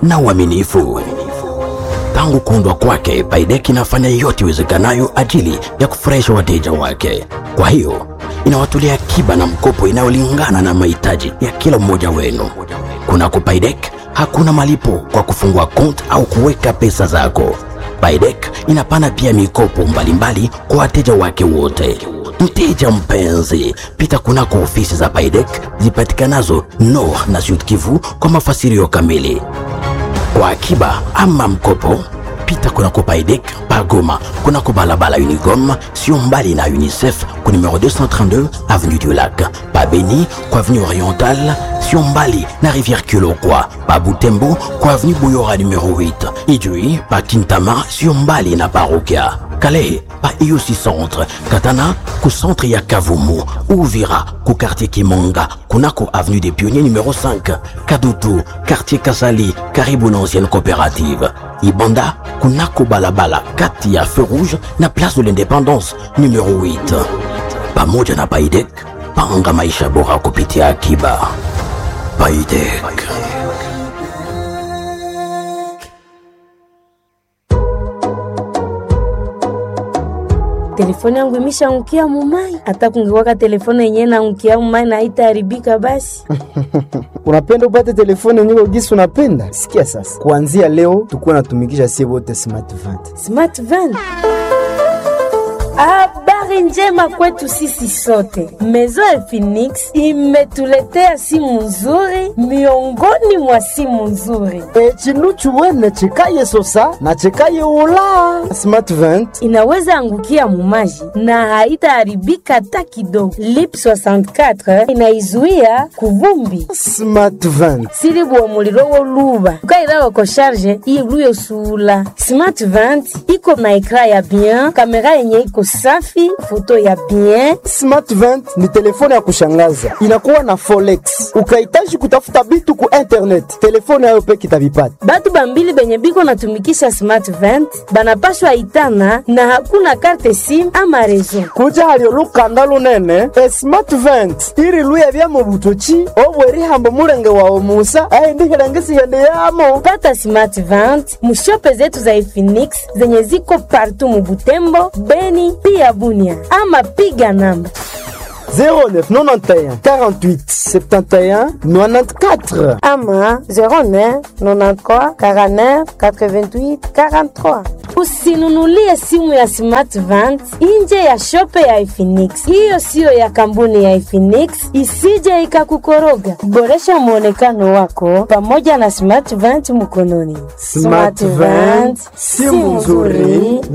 na uaminifu. Tangu kuundwa kwake, Baidek inafanya yote iwezekanayo ajili ya kufurahisha wateja wake. Kwa hiyo inawatolea akiba na mkopo inayolingana na mahitaji ya kila mmoja wenu. Kunako Baidek hakuna malipo kwa kufungua kont au kuweka pesa zako. Baidek inapana pia mikopo mbalimbali kwa wateja wake wote. Mteja mpenzi, pita kunako ofisi za Baidek zipatikanazo Nord na Sud Kivu kwa mafasirio kamili. Kwa akiba ama mkopo, pita kunako Paidek Pagoma, kunako balabala Unigom, sio mbali na UNICEF ku numero 232 avenue du Lac, pa Beni kwa avenue Orientale, sio mbali na Rivière Kilokwa, pa Butembo kwa avenue Boyora numero 8, Ijui pa Kintama, sio mbali na Parokia Calais pa IUC Centre, Katana ku centre ya Kavumu, Uvira ku quartier Kimonga, kunako avenue des Pionniers numéro 5, Kadutu quartier Kasali, karibu na ancienne coopérative. Ibanda kunako balabala kati ya feu rouge na place de l'indépendance numéro 8. Pamoja na Baidek, panga maisha bora kupitia akiba. Baidek. telefone yangu imeshaangukia mumai. Hata kungekuwaka telefone yenyewe naangukia mumai na haitaharibika basi. unapenda upate telefone yenyewe gisi unapenda? Sikia sasa, kuanzia leo tukuwa natumikisha sie wote smart vant. Smart van. Habari njema kwetu sisi sote. Maison ya Phoenix imetuletea simu nzuri miongoni mwa simu nzuri. E, chinu chuwene chikaye sosa na chikaye ula smart vant. Inaweza angukia mumaji na haitaharibika hata kidogo. Lip 64 inaizuia kuvumbi Smart vant sili bua muliro woluba ukairawa ko sharge iluyo sula smart vant iko na ekra ya bien kamera yenye iko safi foto ya bien Smart vant ni telefone ya kushangaza, inakuwa na forex. Ukahitaji kutafuta bitu ku internet, telefone yayo peke itavipata. batu bambili benye biko natumikisha smart vant banapashwa itana na hakuna karte sim ama rezo kuja halio lukanda lunene e smart vent iri luya bya mu butoki obwerihambo mulenge wawe musa aindihilengisighende yamo pata smart vant mushope zetu za Efinix zenye ziko partu mubutembo beni pia bunia ama piga namba 0991 48 71 94 ama 09 93 49 88 43. Usinunulie simu ya Smart Vant nje ya shope ya Efinix. Hiyo siyo ya kampuni ya Efinix, isije ikakukoroga. Boresha mwonekano wako pamoja na Smart Vant mkononi. Smart Vant, simu nzuri